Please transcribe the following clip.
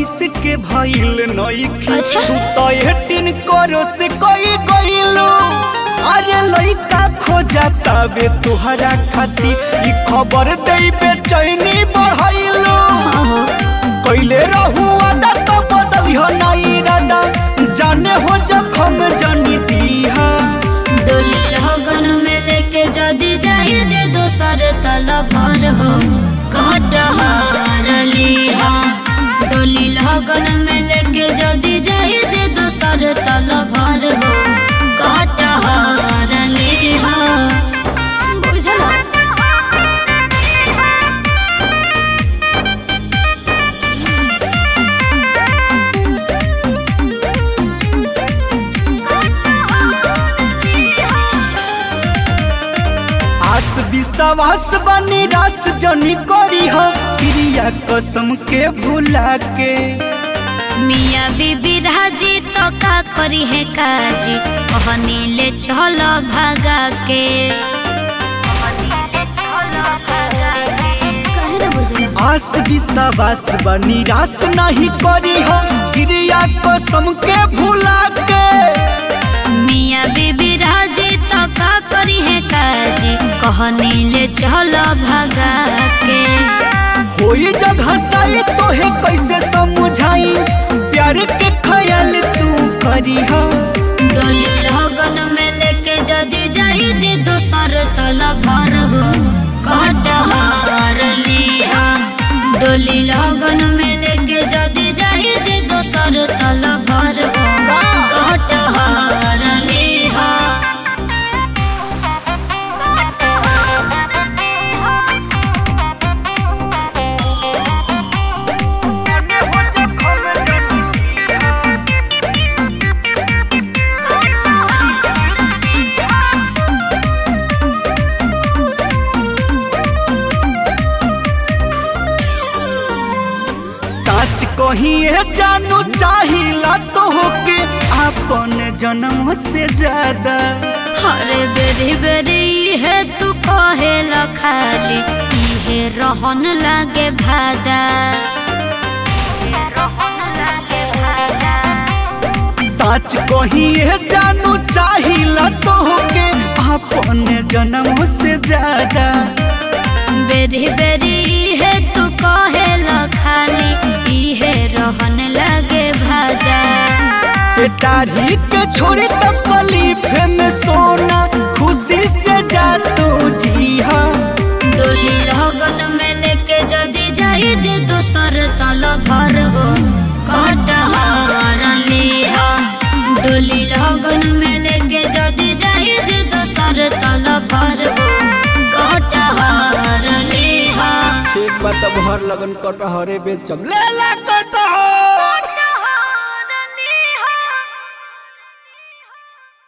इक्कीस के भइल नइखे अच्छा। तू तो एटीन करो से कोई गइलो अरे लइका खोजा तबे तुहरा खाती ई खबर देई बेचैनी बढ़ाइलो हाँ हो कैले रहू अदा तो बदलिह नाई रादा जाने हो जखम जानी दीहा डोली लगन में लेके जदी जाए जे दोसर तल भर हो कटहर लिहा डोली लगन में लेके जदी जाए जे दोसर तल भर हो कटहर लिहा बुझला आस विश्वास बनी रास जनी करी हो क्रिया कसम के भुला के मिया बीबी राजी तो का करी है काजी कहनी ले चलो भागा के कहे ना बुझला आस विश्वास बनी रास नहीं करी हो क्रिया कसम के भुला के मिया बीबी राजी तो का करी है काजी कहनी ले चलो भगा के होई जब हंसाई तो है कैसे समझाई प्यार के ख्याल तू करी हो डोली लगन में लेके जदी जाई जे दोसर तल भर हो कटहर लिहा डोली लगन में लेके जदी जाई जे दोसर तल भर हो कटहर लिहा सच कहिए जानू चाहिला तो होके अपन जन्म से ज्यादा हरे बेरी बेरी है तू कहे ल खाली इहे रहन लागे भादा सच कहिए जानू चाहिला तो होके अपन जन्म से ज्यादा बेरी बेरी है तू कहे ल खाली इहे रहन लागे भादा पेटारी के छोड़ी तकलीफ में सोना खुशी से जा तू जी हाँ डोली लगन में लेके जदी जाई जे दोसर तल भर हो कटहर लिहा डोली लगन में लेके जदी जाई जे दोसर तल भर हो कटहर लिहा ठीक बात भर लगन कटहरे बेचम ले ला कटहर